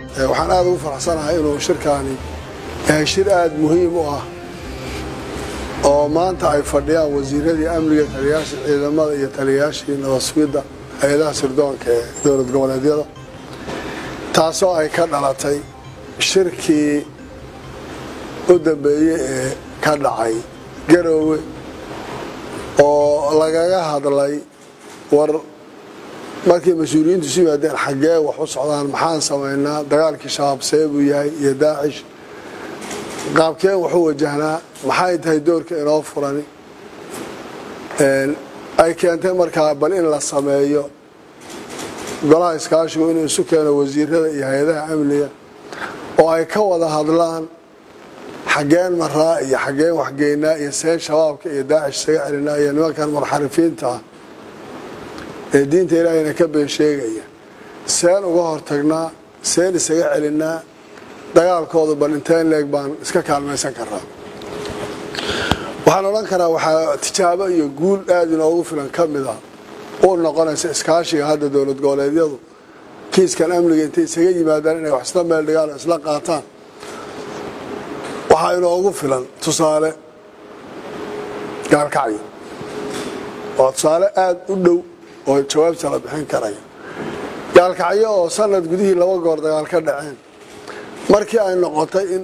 waxaan aada ugu faraxsanahay inuu shirkaani yahay shir aada muhiim u ah oo maanta ay fadhiyaan wasiiradii amniga taliyayaasha ciidamada iyo taliyayaashii nabasugidda hay-adaha sirdoonka ee dowlad goboleedyada taasoo ay ka dhalatay shirkii u dambeeyey ee ka dhacay garoowe oo lagaga hadlay war markii mas-uuliyiintu isu yimaadeen xaggee wax u socdaan maxaan samaynaa dagaalkii shabaab see buu yahay iyo daacish qaabkeen waxu wajahnaa maxay tahay doorka inoo furani ay keentay markaa bal in la sameeyo golaha iskaashigu inuu isu keeno wasiirada iyo hay-adaha amniga oo ay ka wada hadlaan xaggeen maraa iyo xaggeen waxgeynaa iyo seen shabaabka iyo daacish isaga celinaa iyo nimankan munxarifiinta ah ee diinta ilaahayna ka been sheegaya seen uga hortagnaa seen isaga celinaa dagaalkoodu bal inteen leeg baan iska kaalmaysan karaa waxaan odhan karaa waxaa tijaabo iyo guul aada inoogu filan ka mid a u noqonaysa iskaashiga hadda dowlad goboleedyadu kiiskan amniga intay isaga yimaadaan inay wax isla meel dhigaan oo isla qaataan waxaa inoogu filan tusaale gaalkacyo waa tusaale aada u dhow oo jawaabta la bixin karaya gaalkacyo oo sanad gudihii laba goor dagaal ka dhaceen markii ay noqotay in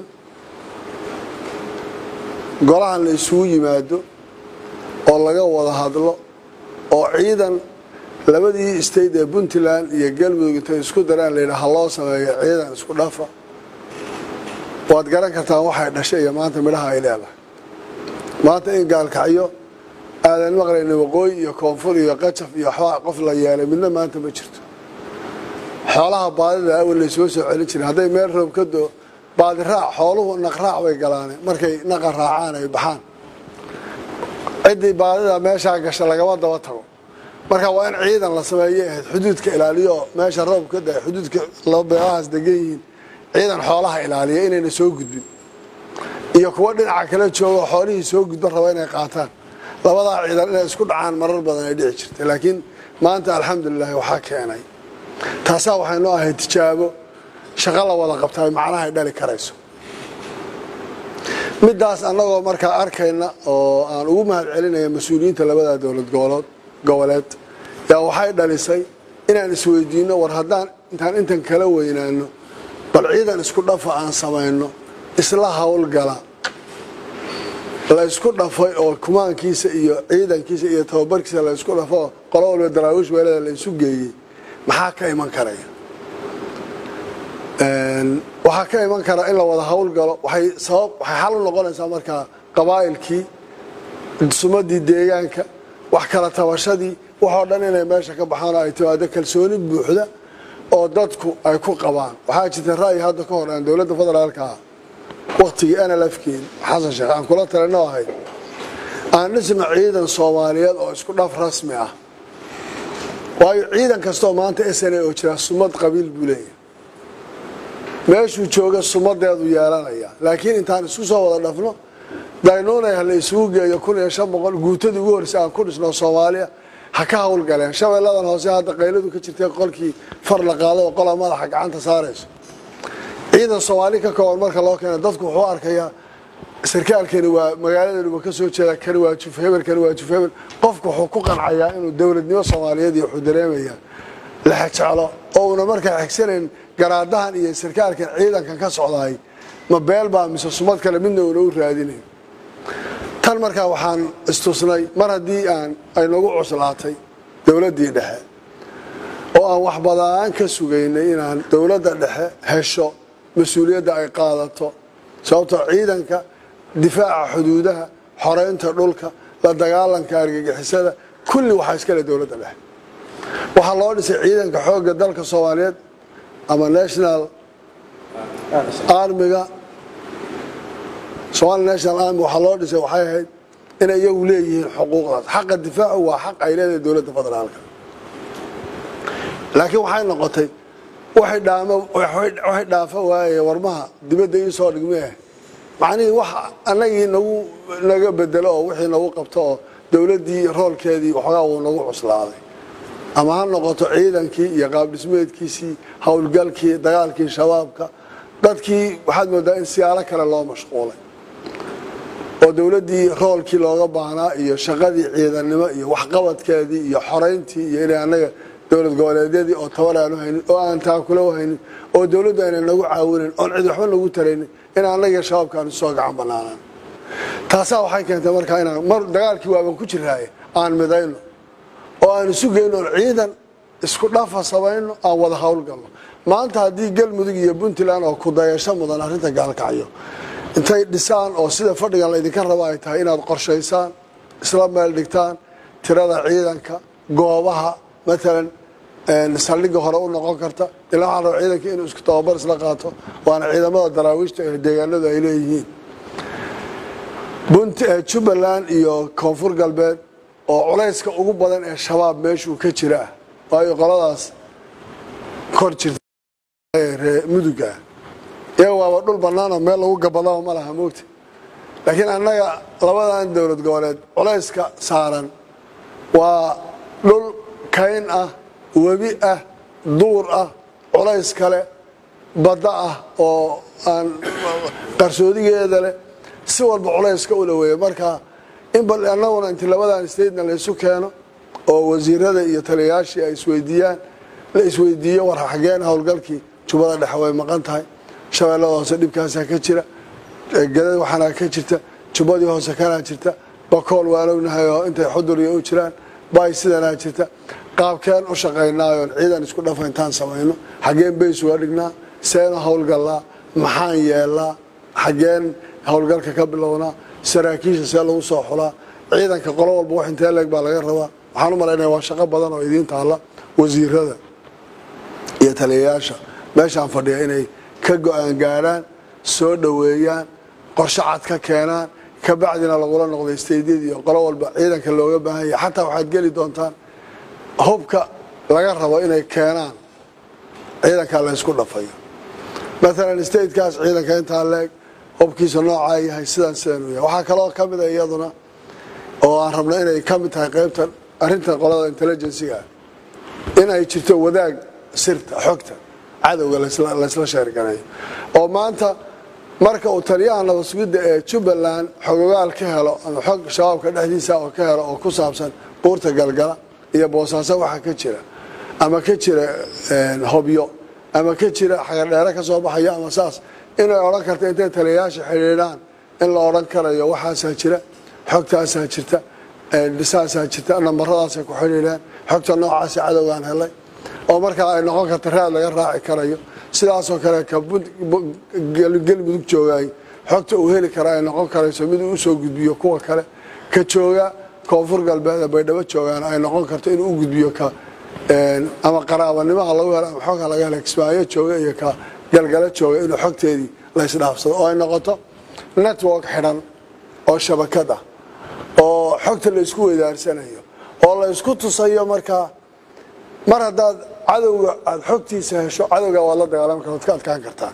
golahan la isugu yimaado oo laga wada hadlo oo ciidan labadii state ee puntland iyo galmudug intay isku daraan layidha ha loo sameeyo ciidan isku dhafa waad garan kartaan waxay dhashay iyo maanta midhaha ay leedahay maanta in gaalkacyo aadan maqlayna waqooyi iyo koonfur iyo qajaf iyo waxbaa qof la yeelay midna maanta ma jirto xoolaha baadida awal laysoo soo celin jiray hadday meel roob ka doo baadiraac xooluhu naqraac bay galaane markay naqa raacaan ay baxaan ciddii baadida meeshaa gasha lagama daba tago marka waa in ciidan la sameeyay ahayd xuduudka ilaaliyo meesha roob ka da xuduudka beelahaas degan yihiin ciidan xoolaha ilaaliya inayna soo gudbin iyo kuwo dhinaca kala joogo xoolihii soo gudban raba inay qaataan labadaa ciidan inay isku dhacaan marar badan ay dhici jirtay laakiin maanta alxamdulilahi waxaa keenay taasaa waxay noo ahayd tijaabo shaqo la wada qabtaa macnaha ay dhali karayso midaas annagoo markaa arkayna oo aan ugu mahad celinaya mas-uuliyiinta labada dowlad goboleed goboleed yaa waxay dhalisay inaan isweydiino war haddaan intaan intan kala weynaano bal ciidan isku dhafa aan samayno isla howlgala la isku dhafay oo kumaankiisa iyo ciidankiisa iyo tababarkiisa la isku dhafo qolo walba daraawiish weelada la isu geeyey maxaa ka iman karaya waxaa ka iman kara in la wada howlgalo waxay sabab waxay xal u noqonaysaa markaa qabaa'ilkii sumadii deegaanka wax kala tabashadii waxoo dhan inay meesha ka baxaan oo ay timaado kalsooni buuxda oo dadku ay ku qabaan waxaa jirta ra'yi hadda ka hor aan dowladda federaalka ah waktigii nlfkeen xasan sheekh aan kula talino ahayd aan dhisno ciidan soomaaliyeed oo isku dhaf rasmi ah waayo ciidan kastoo maanta sna oo jira sumad qabiil buu leeyahay meeshuu jooga sumadeedu yeelanaya laakiin intaan isku soo wada dhafno daynuunay hala isugu geeyo kun iyo shan boqol guutadii ugu horreysay aan ku dhisno soomaaliya ha ka howlgaleen shabeelladan hoose hadda qayladu ka jirtay qolkii far la qaado oo qola madaxa gacanta saarayso ciidan soomaali ka kooban marka loo keena dadku wuxuu arkayaa sarkaalkani waa magaaladeenu ka soo jeeda kani waa juf hebel kani waa juf hebel qofku wuxuu ku qancayaa inuu dowladnimo soomaaliyeed iyo wuxuu dareemayaa la xejeclo oo una markaa xigsanayn garaadahan iyo sarkaalkan ciidankan ka socdaay ma beel baa mise sumad kale midna una u raadinayn tan markaa waxaan istusnay mar haddii aan ay nagu cuslaatay dowladdii dhexe oo aan wax badaan ka sugaynay inaan dowladda dhexe hesho mas-uuliyadda ay qaadato sababtoo ciidanka difaaca xuduudaha xoreynta dhulka la dagaalanka argagixisada kulli waxaa iskale dowladda dhexe waxaa loo dhisay ciidanka xoogga dalka soomaaliyeed ama national armiga somali national army waxaa loo dhisay waxay ahayd inay iyagu leeyihiin xuquuqdaas xaqa difaacu waa xaq ay leedahay dowladda federaalka laakiin waxay noqotay waxay dhaamo waxay dhaafa waaye warmaha dibadda ii soo dhigmee macnihii wax annagii nagu naga bedelo oo wixii nagu qabto oo dowladdii roolkeedii waxoogaa wuu nagu cuslaaday ama ha noqoto ciidankii iyo qaabdhismeedkiisii howlgalkii dagaalkii shabaabka dadkii waxaad moodaa in siyaalo kale loo mashquulay oo dowladdii roolkii looga baahnaa iyo shaqadii ciidannimo iyo waxqabadkeedii iyo xorayntii iyo inay annaga dowlad goboleedyadii oo tabar aanu haynin oo aan taakula haynin oo dowladdu ayna nagu caawinin oon cid waxba nagu taraynin in annaga shabaabka aanu soo gacan banaanaan taasaa waxay keentay markaa inaan mar dagaalkii waaban ku jiraaye aan midayno oo aan isu geyno oon ciidan isku dhafa samayno aan wada howlgalno maanta haddii galmudug iyo puntland oo kudayasho mudan arrinta gaalkacyo intay dhisaan oo sida fadhigan laydinka rabo ay tahay inaad qorshaysaan isla meel dhigtaan tirada ciidanka goobaha maalan saldhigga hore u noqon karta ilaa waxaa raba ciidanka inuu isku tababar isla qaato waana ciidamada daraawiishta ee deegaanadu ay leeyihiin jubbaland iyo koonfur galbeed oo culayska ugu badan ee shabaab meeshuu ka jira ah waayo qoladaas kor jirta muduga iyaga waaba dhul bannaanoo meel lagu gabadaba ma laha moogta laakiin annaga labadan dowlad goboleed culayska saaran waa dhul kayn ah webi ah duur ah culays kale badda ah oo aan qarsoodigeeda leh si walba culayska ula weeye marka in bal annaguna inti labadan statena laysu keeno oo wasiirada iyo taliyayaashii ay isweydiiyaan la isweydiiyo war xageen howlgalkii jubbada dhexe way maqan tahay shabeellada hoose dhibkaasaa ka jira gadad waxaanaa ka jirta jubbadii hoose kanaa jirta bakool waan ognahay oo intay xuduriya u jiraan bay sidanaa jirta qaabkeen u shaqaynaayoon ciidan isku dhafa intaan samayno xaggeen bays uga dhignaa seenu howlgallaa maxaan yeelnaa xaggeen howlgalka ka bilownaa saraakiisha see lagu soo xulaa ciidanka qolo walba wax intee leeg baa laga rabaa waxaan u malaynaya waa shaqo badan oo idiin taalla wasiirada iyo taliyayaasha meeshaan fadhiya inay ka go-aan gaadhaan soo dhoweeyaan qorshe cad ka keenaan ka bacdina lagula noqday staydyada iyo qolo walba ciidanka looga baahan yahay xataa waxaad geli doontaan hubka laga rabo inay keenaan ciidankaa laysku dhafayo maalan statekaas ciidanka intaa leeg hubkiisa noocaa yahay sidaan sidan u yahay waxaa kaloo ka mida iyaduna oo aan rabno inay ka mid tahay qaybta arrinta qolada intelligensiga in ay jirto wadaag sirta xogta cadowga laysla sheergareeyo oo maanta marka uu taliyaha nabadsugidda ee jubbaland xogogaal ka helo ama xog shabaabka dhexdiisa oo ka helo oo ku saabsan buurta galgala iyo boosaaso waxa ka jira ama ka jira hobyo ama ka jira xagadheere ka soo baxayo ama saas inay odhan karta intay taliyayaasha xidhiidhaan in la odhan karayo waxaasaa jira xogtaasaa jirta dhisaasaa jirta nambaradaasay ku xidhiidheen xogta noocaasa cadowgaan helay oo markaa ay noqon karta raad laga raaci karayo sidaasoo kale ka galmudug joogaay xogta uu heli kara ay noqon karayso mid uu usoo gudbiyo kuwa kale ka jooga koonfur galbeed ee baydhabo joogaan ay noqon karto inuu u gudbiyo ka ama qaraabanimaha lagu helo ama xogha laga hela kismaayo jooga iyo ka galgalo jooga inuu xogteedii laysdhaafsado oo ay noqoto network xidhan oo shabakad ah oo xogta la isku weydaarsanayo oo la isku tusayo markaa mar haddaad cadowga aada xogtiisa hesho cadowga waad la dagaalami kar waad ka adkaan kartaa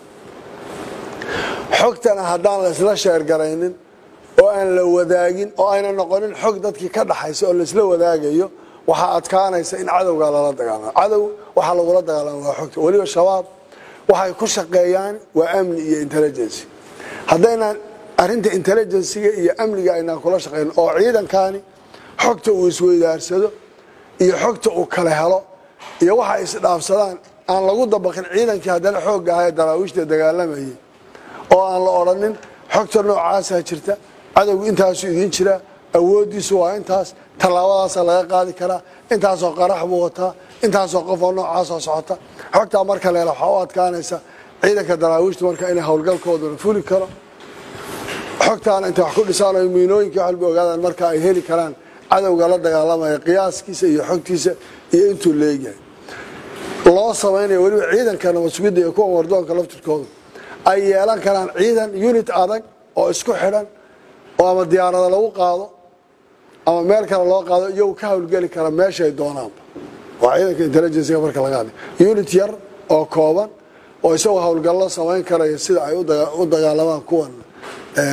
xogtana haddaan laysla sheergaraynin oo aan la wadaagin oo ayna noqonin xog dadkii ka dhaxaysa oo laysla wadaagayo waxaa adkaanaysa in cadowga lala dagaalamo cadow waxaa lagula dagaalama waa xogta weliba shabaab waxay ku shaqeeyaan waa amni iyo intelligency haddaynaan arrinta intelligensiga iyo amniga aynaan kula shaqayn oo ciidankani xogta uu isweydaarsado iyo xogta uu kala helo iyo waxa isdhaafsadaan aan lagu dabaqin ciidankii haddana xoogga ahaa ee daraawiishta dagaalamayay oo aan la odhanin xogta noocaasaa jirta cadowgu intaasuu idiin jiraa awooddiisu waa intaas tallaabadaasaa laga qaadi karaa intaasoo qarax buu wataa intaasoo qofoo noocaasoo socota xogtaa marka leela waxaa u adkaanaysa ciidanka daraawiishtu marka inay howlgalkooduna fuli karo xogtaana intay wax ku dhisaan oo miinooyinkii waxalba ogaadaan marka ay heli karaan cadowga la dagaalamaya qiyaaskiisa iyo xogtiisa iyo intuu leegyahay loo samaynayo weliba ciidanka nabadsugidda iyo kuwa wardoonka laftirkooda ay yeelan karaan ciidan unit adag oo isku xidhan oo ama diyaarada lagu qaado ama meel kale loo qaado iyagu ka howlgeli kara meeshay doonaanba waa ciidanka intelligencyga marka laga hadlay unit yar oo kooban oo isagoo howlgallo samayn karaya sida ay u dagaalamaan kuwan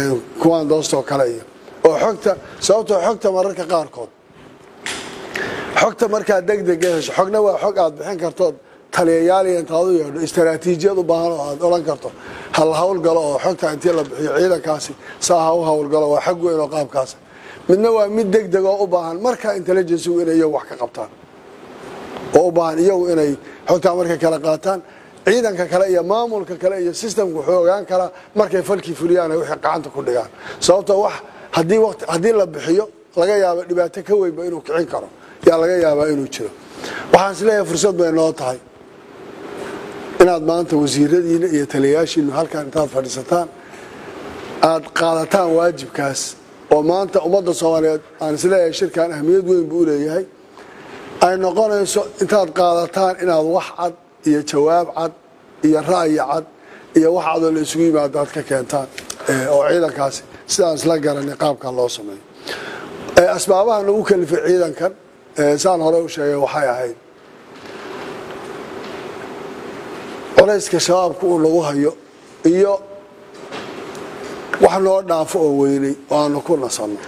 kuwan doostoo kale iyo oo xogta sababtoo xogta mararka qaarkood xogta markaa degdega hesho xogna waa xog aad bixin kartood taliyayaaliya intaad u yeedho istaraatiijiyad u baahan oo aad odhan karto hal hawlgalo oo xogta intii la bixiyo ciidankaasi saa ha u hawlgalo waa xag weyn oo qaabkaas midna waa mid degdeg oo u baahan markaa intelligencigu inay iyagu wax ka qabtaan oo u baahan iyagu inay xogtaa markay kala qaataan ciidanka kale iyo maamulka kale iyo systemka wuxuu ogaan karaa markay falkii fuliyaan ay wixii gacanta ku dhigaan sababtoo wax haddii waqti haddii la bixiyo laga yaabo dhibaato ka weynba inuu kicin karo yaa laga yaabaa inuu jiro waxaan is leeyahay fursad bay noo tahay inaad maanta wasiiradiina iyo taliyayaashiinu halkan intaad fadhiisataan aad qaadataan waajibkaas oo maanta ummadda soomaaliyeed aan isleeyahay shirkan ahmiyad weyn buu uleeyahay ay noqonayso intaad qaadataan inaad wax cad iyo jawaab cad iyo ra'yi cad iyo wax cadoo la isugu yimaado aad ka keentaan oo ciidankaasi sidaan isla garanay qaabkan loo sameeyo asbaabaha nagu kalifay ciidankan saan hore u sheegay waxay ahayd culayska shabaabka uu nagu hayo iyo wax noo dhaafo oo weynay oo aanu ku nasanno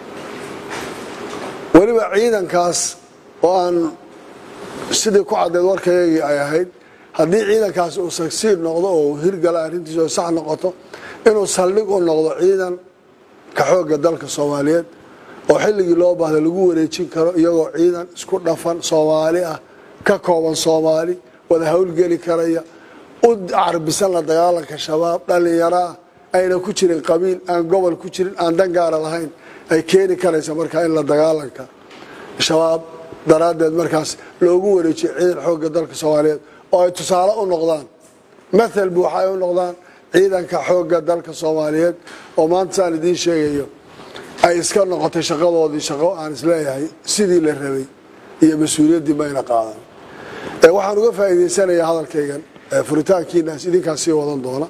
weliba ciidankaas oo aan sidii ku caddeed warkayagii ay ahayd haddii ciidankaasi uu sagsiid noqdo oo hirgala arrintiisa oo sax noqoto inuu saldhig u noqdo ciidan ka xoogga dalka soomaaliyeed oo xilligii loo baahda lagu wareejin karo iyagoo ciidan isku dhafan soomaali ah ka kooban soomaali wada howlgeli karaya u carbisan la dagaalanka shabaab dhallinyaro ah ayna ku jirin qabiil aan gobol ku jirin aan dan gaara lahayn ay keeni karaysa markaa in la dagaalanka shabaab daraaddeed markaas loogu wareejiyo ciidan xoogga dalka soomaaliyeed oo ay tusaale u noqdaan mathal buuxa ay u noqdaan ciidanka xoogga dalka soomaaliyeed oo maanta saan idiin sheegayo ay iska noqotay shaqadoodii shaqo aan isleeyahay sidii la rabay iyo mas-uuliyaddii mayna qaadan waxaan uga faa'iidaysanayaa hadalkaygan furitaankiinaas idinkaas sii wadan doona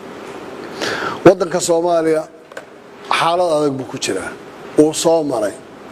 waddanka soomaaliya xaalad adag buu ku jiraa wuu soo maray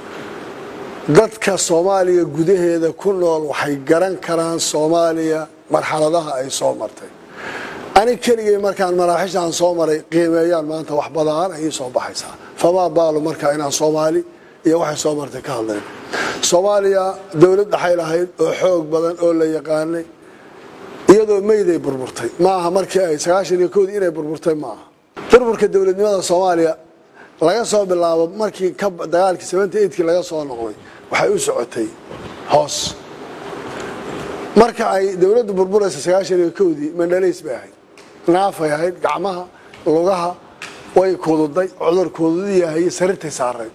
dadka soomaaliya gudaheeda ku nool waxay garan karaan soomaaliya marxaladaha ay soo martay anig keligay markaan maraaxishaan soo maray qiimeeyaan maanta wax badaan ayay soo baxaysaa famaa baalo markaa inaan soomaali iyo waxay soo martay ka hadlayn soomaaliya dowlad dhaxay lahayd oo xoog badan oo la yaqaanay iyadoo meyday burburtay maaha markii ay sagaashan iyo koodii inay burburtay maaha burburka dowladnimada soomaaliya laga soo bilaabo markii dagaalkii seventy eightkii laga soo noqday waxay u socotay hoos marka ay dowladdu burburaysa sagaashan iyo kowdii mandhalays bay ahayd naafay ahayd gacmaha lugaha way kududay cudur kududi yahay sarirtay saarayd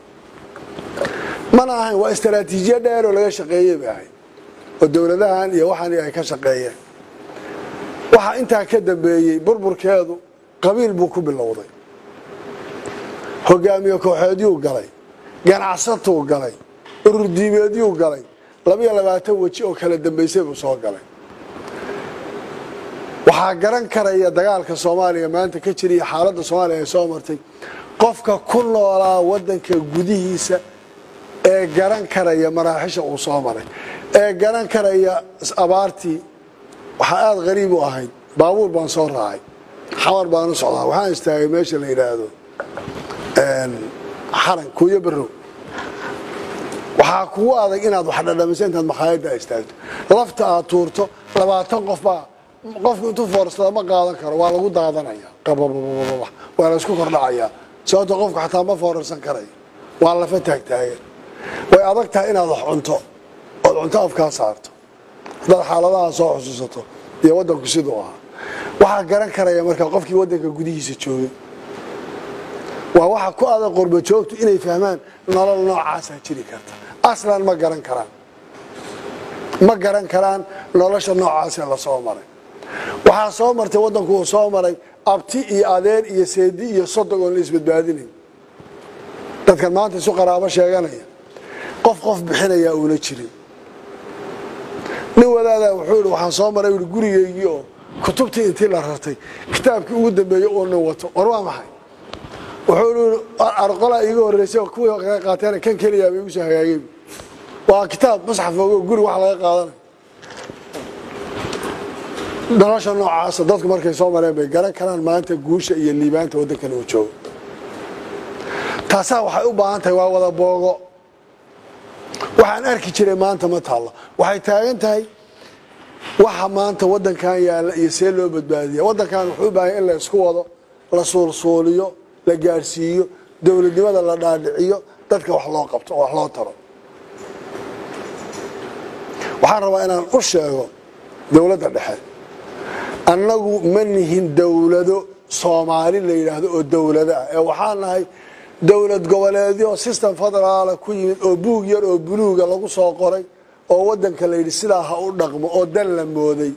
mana ahayn waa istaraatiijiya dheer oo laga shaqeeyey bay ahayd oo dowladahan iyo waxaan ay ka shaqeeyeen waxaa intaa ka dambeeyey burburkeedu qabiil buu ku bilowday hogaamiye kooxeedyuu galay ganacsatuu galay ururdiimeedyuu galay labiyo labaatan weji oo kala dambaysay buu soo galay waxaa garan karaya dagaalka soomaaliya maanta ka jiriya xaaladda soomaaliya ay soo martay qofka ku noolaa wadanka gudihiisa ee garan karaya maraaxisha uu soo maray ee garan karaya abaartii waxaa aada qariib u ahayd baabuur baan soo raacay xamar baan u socdaa waxaan istaagay meesha la yidhaahdo xaran kuuyo barow waxaa kugu adag inaad wax dhadhamiso intaad makhaayadda istaagto lafta aad tuurto labaatan qof baa qofku intuu foorsada ma qaadan karo waa lagu daadanaya qababababa waa la isku kordhacayaa sababto qofku xataa ma foorarsan karayo waa lafa taagtaagan way adag tahay inaad wax cunto ood cunto afkaa saarto haddaad xaaladaha soo xusuusato iyo waddanku siduu ahaa waxaa garan karaya markaa qofkii waddanka gudihiisa joogay waa waxa ku adag qorba joogtu inay fahmaan nolol noocaasaa jiri karta aslan ma garan karaan ma garan karaan nolosha noocaasee lasoo maray waxaa soo martay waddanku uu soo maray abti iyo adeer iyo seedi iyo sodog oon la isbadbaadinayn dadkan maanta isu qaraabo sheeganaya qof qof bixinayaa uuna jirin nin wadaadaa wuxuu ihi waxaan soo maray ui gurigeygii oo kutubtii intii la rartay kitaabkii ugu dambeeyey oo nin wato war waa maxay wuxuu i arqolaa iiga horreysay oo kuwii kaga qaateen kan keliyaaba igu soo hagaagay waa kitaab musxaf ogo guri wax laga qaadanayo nolosha noocaasa dadku markay soo mareen bay garan karaan maanta guusha iyo liibaanta waddankan uu joogo taasaa waxay u baahan tahay waa wada boogo waxaan arki jiray maanta ma taallo waxay taagan tahay waxa maanta wadankan yaalla iyo see loo badbaadiya wadankan wuxuu u baahanya in la isku wado la suulsuuliyo la gaadhsiiyo dowladnimada la dhaadhiciyo dadka wax loo qabto oo wax loo taro waxaan rabaa inaan u sheego dowladda dhexe annagu ma nihin dowlado soomaali la yidhaahdo oo dowlado ah ee waxaan nahay dowlad goboleedyo system federaala ku yimid oo buug yar oo buluuga lagu soo qoray oo wadanka la yidhi sidaa ha u dhaqmo oo dan la mooday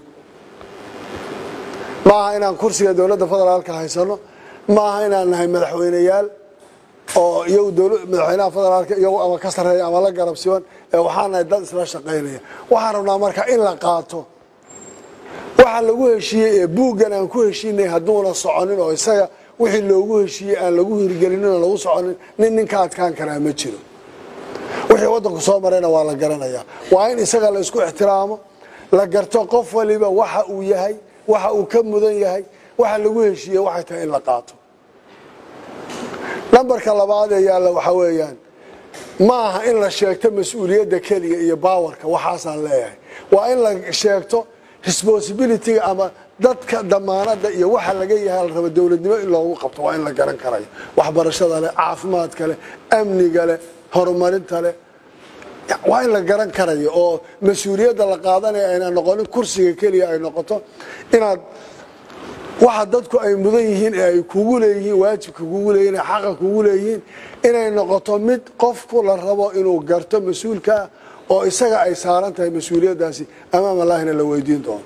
ma aha inaan kursiga dowladda federaalka haysano ma aha inaan nahay madaxweyneyaal oo iyagu madaxweynaha federaalka iyagu ama ka sarreeya ama la garabsiban ee waxaan nahay dad isla shaqaynaya waxaan rabnaa marka in la qaato waxa lagu heshiiyey ee buuggan aan ku heshiinay hadduuna soconin oo isaga wixii loogu heshiiyey aan lagu hirgelinin oo lagu soconin nin ninka adkaan karaa ma jiro wixii wadanku soo marayna waa la garanayaa waa in isaga la isku ixtiraamo la garto qof waliba waxa uu yahay waxa uu ka mudan yahay waxa lagu heshiiyey waxay tahay in la qaato nambarka labaad ee yaalla waxaa weeyaan ma aha in la sheegto mas-uuliyadda keliya iyo baawarka waxaasaan leeyahay waa in la sheegto responsibilityga ama dadka damaanada iyo waxa laga yahay la rabo dowladnimo in loogu qabto waa in la garan karayo waxbarashada leh caafimaadka leh amniga leh horumarinta leh waa in la garan karayo oo mas-uuliyadda la qaadanaya ayna noqonin kursiga keliya ay noqoto inaad waxa dadku ay mudan yihiin ee ay kugu leeyihiin waajibka kugu leeyihin ee xaqa kugu leeyihiin inay noqoto mid qofku la rabo inuu garto mas-uulkaa oo isaga ay saaran tahay mas-uuliyaddaasi amaam allahina la weydiin doono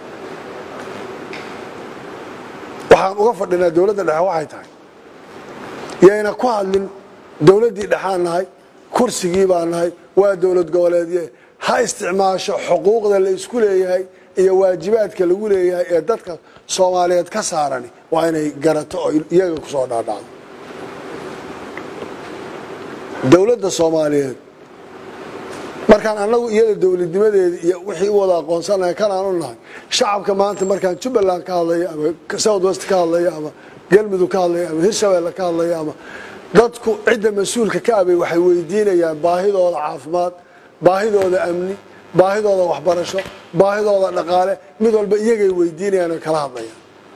waxaan uga fadhinaa dowladda dhexe waxay tahay yayna ku hadlin dowladdii dhexaan nahay kursigii baa nahay waa dowlad goboleedye ha isticmaasho xuquuqda la isku leeyahay iyo waajibaadka lagu leeyahay ee dadka soomaaliyeed ka saarani waa inay garato oo iyaga kusoo dhaadhacdo dowladda soomaaliyeed markaan annagu iyada dowladnimadeeda iyo wixii u wada aqoonsanahay kanaan u nahay shacabka maanta markaan jubbaland ka hadlaya ama south west ka hadlaya ama galmudug ka hadlaya ama hirshabeelle ka hadlaya ama dadku cidda mas-uulka ka abay waxay weydiinayaan baahidooda caafimaad baahidooda amni baahidooda waxbarasho baahidooda dhaqaale mid walba iyagay weydiinayaan oo kala hadlayaan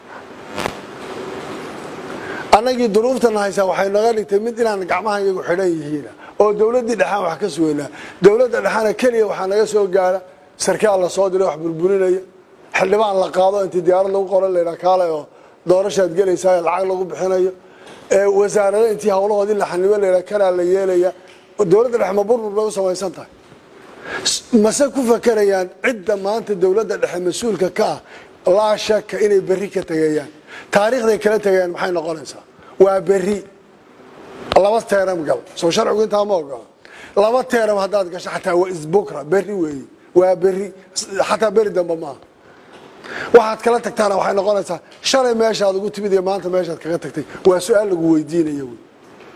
annagii duruuftana haysaa waxay naga dhigtay mid inaan gacmaha iyagu xidhan yihiin oo dowladdii dhexaan wax ka sugeynaa dowladda dhexaana keliya waxaa naga soo gaara sarkaal la soo diray wax burburinaya xildhibaan la qaado intii diyaarad lagu qoran laydhaa kaale oo doorashaad gelaysaa lacag lagu bixinayo wasaarada intii hawlahoodii la xanibo laydhaa kanaa la yeelaya dowladda dhexe ma burbur bay u samaysan tahay mase ku fakerayaan cidda maanta dowladda dhexe mas-uulka ka ah laa shaka inay berri ka tegayaan taariikhday kala tegayaan maxay noqonaysaa waa berri laba teeram gal soo sharcigu intaa ma ogola laba teeram haddaad gasho xataa waa isbukra berri weeye waa berri xataa beri dambe maaha waxaad kala tagtaana waxay noqonaysaa shalay meeshaad ugu timid iyo maanta meeshaad kaga tagtay waa su-aal lagu weydiinayo wey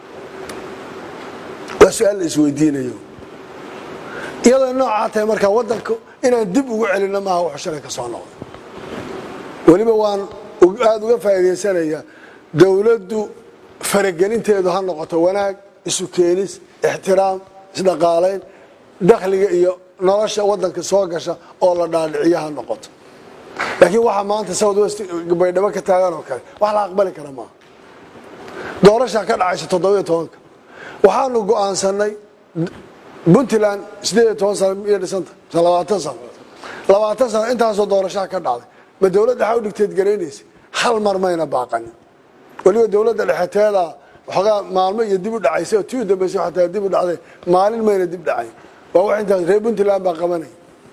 waa su-aal la isweydiinayo iyadoo noocaa tahay markaa wadanka inaan dib ugu celino maaha wuxuu shalay ka soo noqday weliba waan aada uga faa'iidaysanayaa dowladdu faragelinteedu ha noqoto wanaag isu keenis ixtiraam isdhaqaalayn dakhliga iyo nolosha wadanka soo gasha oo la dhaadhiciyo ha noqoto laakiin waxaa maanta south west baydhabo ka taagan oo kale wax la aqbali kara maaha doorashaa ka dhacaysa toddobiyo tobanka waxaanu go-aansanay puntland sideed iyo toban sano miyay dhisanta labaatan sano labaatan sano intaasoo doorashaha ka dhacday ma dowladda waxaa u dhigteed garaynaysa hal mar mayna baaqanin weliba dowladda dhexeteeda waxoogaa maalmo iyo dib u dhacaysa oo tii u dambeysay xataa dib u dhacday maalin mayna dib dhacayn waa wax intaas reer puntland baa qabanaya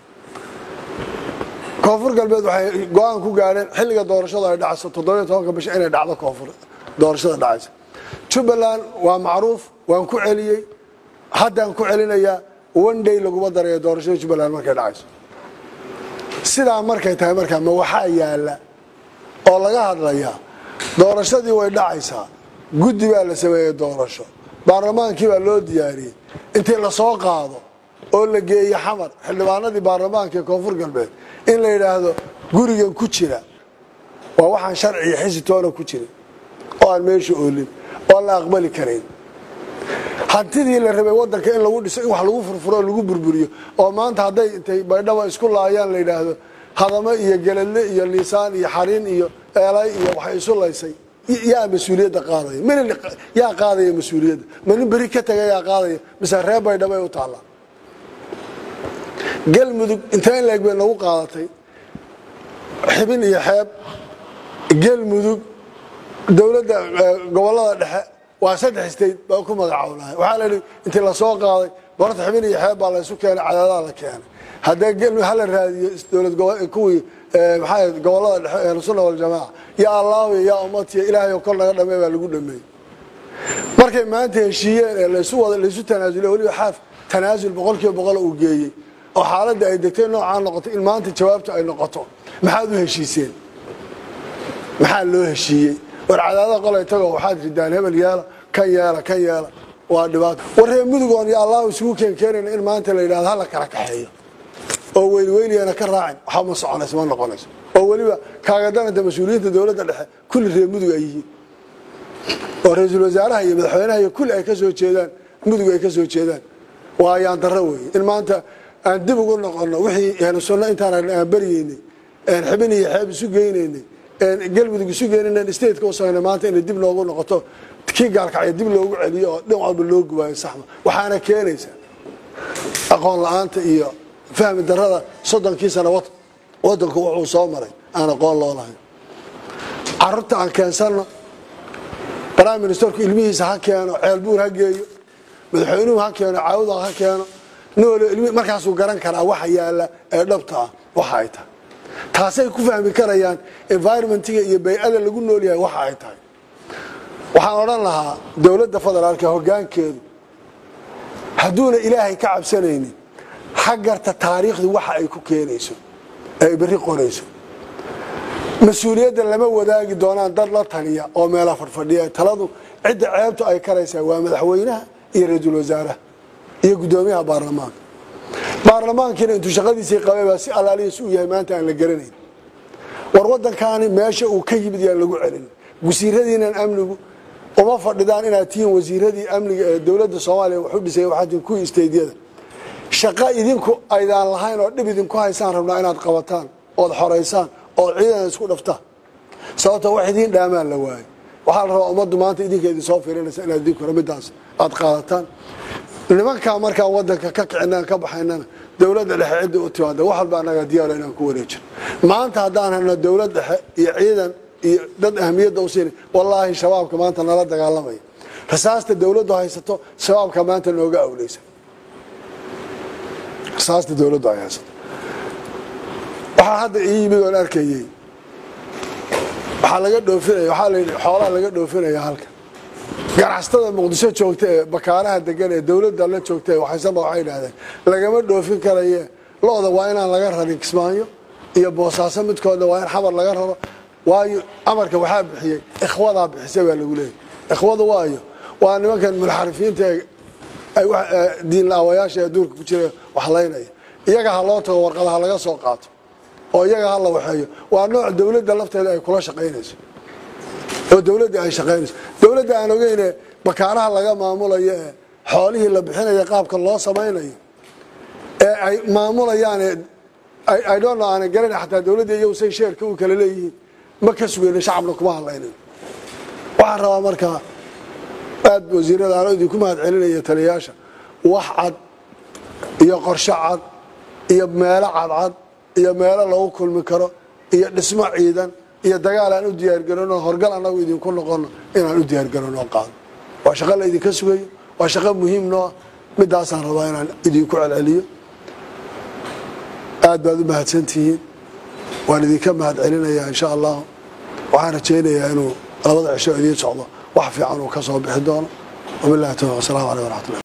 koonfur galbeed waxay go-aan ku gaadheen xilliga doorashada ay dhacayso toddobiyo tobanka bisha inay dhacdo koonfur doorashada dhacaysa jubbaland waa macruuf waan ku celiyey haddaan ku celinayaa one day laguma darayo doorashada jubbaland markay dhacayso sidaa markay tahay markaa ma waxaa yaala oo laga hadlayaa doorashadii way dhacaysaa guddi baa la sameeyey doorasho baarlamaankii baa loo diyaariyey intii lasoo qaado oo la geeyo xamar xildhibaanadii baarlamaanka ee koonfur galbeed in la yidhaahdo gurigan ku jira waa waxaan sharciga xisi toona ku jirin oo aan meesha oolin oo aan la aqbali karayn hantidii la rabay wadanka in lagu dhiso in wax lagu furfuro oo lagu burburiyo oo maanta hadday intay baydhaba isku laayaan la yidhaahdo hadamo iyo geladle iyo liisaan iyo xariin iyo eelay iyo waxay isu laysay yaa mas-uuliyadda qaadaya min yaa qaadaya mas-uuliyadda ma nin beri ka taga yaa qaadaya mise reer baydhaba ay u taallaa galmudug intee in leeg bay nagu qaadatay xibin iyo xeeb galmudug dowladda gobolada dhexe waa saddex state baa ku magacownahay waxaa la yidhi intii lasoo qaaday borta xibin iyo xeeb baa laysu keenay cadaadaha la keenay haddee galmudug hala raadiyo dowlad kuwii maxaa gobolada dhexe ahlusunna waljamaaca yaa allaawiya yaa ummatiya ilaahay oo kor naga dhamey baa lagu dhameeyey markay maanta heshiiyeen ee laysu wada laysu tanaasuliy weliba xaaf tanaasul boqol kiiba boqol uu geeyey oo xaaladda ay degtay noocaa noqotay in maanta jawaabtu ay noqoto maxaad u heshiiseen maxaa loo heshiiyey war cadaada qolay tagoo waxaad ridaan hebel yeela kan yeela kan yeela waa dhibaato war reer mudugoon iyo allahu isugu keenkeenayna in maanta la yidhahdo hala kala kaxeeyo oo weyliweyliyana ka raacin waxba ma soconayso ma noqonayso oo weliba kaagadananta mas-uuliyiinta dowladda dhexe kulli reer mudug ay yihiin oo ra-iisul wasaaraha iyo madaxweynaha iyo kulli ay ka soo jeedaan mudug ay ka soo jeedaan waa ayaan darro weeye in maanta aan dib ugu noqono wixii ahlu sunno intaan aan baryeynay xibin iyo xeeb isu geynaynay galmudug isu geynayn stateka usagna maanta inay dib noogu noqoto kii gaalkacya dib loogu celiyo oo dhin walba loo gubaayo saxma waxaana keenaysa aqoon la-aanta iyo fahmi darada soddonkii sana wadanku wuxuu soo maray aan aqoon loo lahayn carruurta aan keensano prime ministerku ilmihiisa ha keeno ceelbuur ha geeyo madaxweynuhu ha keeno caawuda ha keeno noolo ilmi markaasuu garan karaa waxa yaala ee dhabta ah waxa ay tahay taasay ku fahmi karayaan environmentiga iyo bay-ada lagu nool yahay waxa ay tahay waxaan odhan lahaa dowladda federaalka hoggaankeedu hadduuna ilaahay ka cabsanaynin ha garta taariikhdu waxa ay ku keenayso ee ay berri qorayso mas-uuliyadda lama wadaagi doonaan dad la taliya oo meela fadhfadhiya taladu cidda ceebtu ay karaysaa waa madaxweynaha iyo ra-iisul wasaaraha iyo guddoomiyaha baarlamaanka baarlamaankiina intuu shaqadiisii qabay baa si allaaliyas u yahay maanta aan la garanayn war wadankaani meesha uu ka yimid yaan lagu celin wasiiradiinan amnigu uma fadhidaan inaad tihiin wasiiradii amniga ee dowladda soomaaliya wuxuu dhisay waxaad tihiin kuwii isteydyada shaqo idinku aydaan lahayn oo dhib idinku haysaan rabnaa inaad qabataan ood xoraysaan ood ciidan isku dhaftaan sababto wax idiin dhaamaan la waayo waxaa la rabaa ummaddu maanta idinka idin soo fiirinaysa inaad idinku midaas aad qaadataan nimankaa markaan wadanka ka kicinaan ka baxaynana dowladda dhexe cidda u timaada wax walba annaga diyaaro inaan ku wareejin maanta haddaan helno dowlad dhexe iyo ciidan iyo dad ahmiyadda u siina wallaahi shabaabka maanta nala dagaalamaya rasaasta dowladdu haysato shabaabka maanta nooga awleysa rasaasta dowladdu ay haysato waxaa hadda ii yimid oon arkayey waxaa laga dhoofinaya waxaa la yidhi xoolaha laga dhoofinaya halka ganacsatada muqdisho joogta ee bakaaraha degan ee dowladda la joogta ee waxaysanba waxay idhahdeen lagama dhoofin karaye lo-da waa inaan laga rarin kismaayo iyo boosaaso midkoodna waa in xamar laga raro waayo amarka waxaa bixiyey ikhwadaa bixisay baa lagu leeyay ikhwadu waayo waa nimankan mulxarifiinta ee diin la-awayaasha ee duurka ku jira waxlaynaya iyaga ha loo tago warqadaha laga soo qaato oo iyaga ha la waxeeyo waa nooc dowladda lafteeda ay kula shaqaynayso oo dowladda ay shaqaynayso dowladda aan ogeyne bakaaraha laga maamulayo ee xoolihii la bixinayo qaabka loo samaynayo ee ay maamulayaan I don't know aanan garana xataa dowladda iyagu say sheerka u kala leeyihiin ma ka sugayno shacabna kuma hadlaynayo waxaan rabaa markaa aad wasiirada aan idinku mahad celinaya taliyayaasha wax cad iyo qorshe cad iyo meelo cadcad iyo meelo lagu kulmi karo iyo dhismo ciidan iyo dagaal aan u diyaargarano horgal annagu idinku noqono inaan u diyaargarano qaado waa shaqo la idinka sugayo waa shaqo muhiim noo ah midaasaan rabaa inaan idinku celceliyo aad baad u mahadsantihiin waan idinka mahad celinayaa insha allahu waxaan rajaynayaa inuu labada cisho idiin socdo wax fiican uu ka soo bixi doono wabilahi tawfiq wasalaamu aleyh waraxmatullah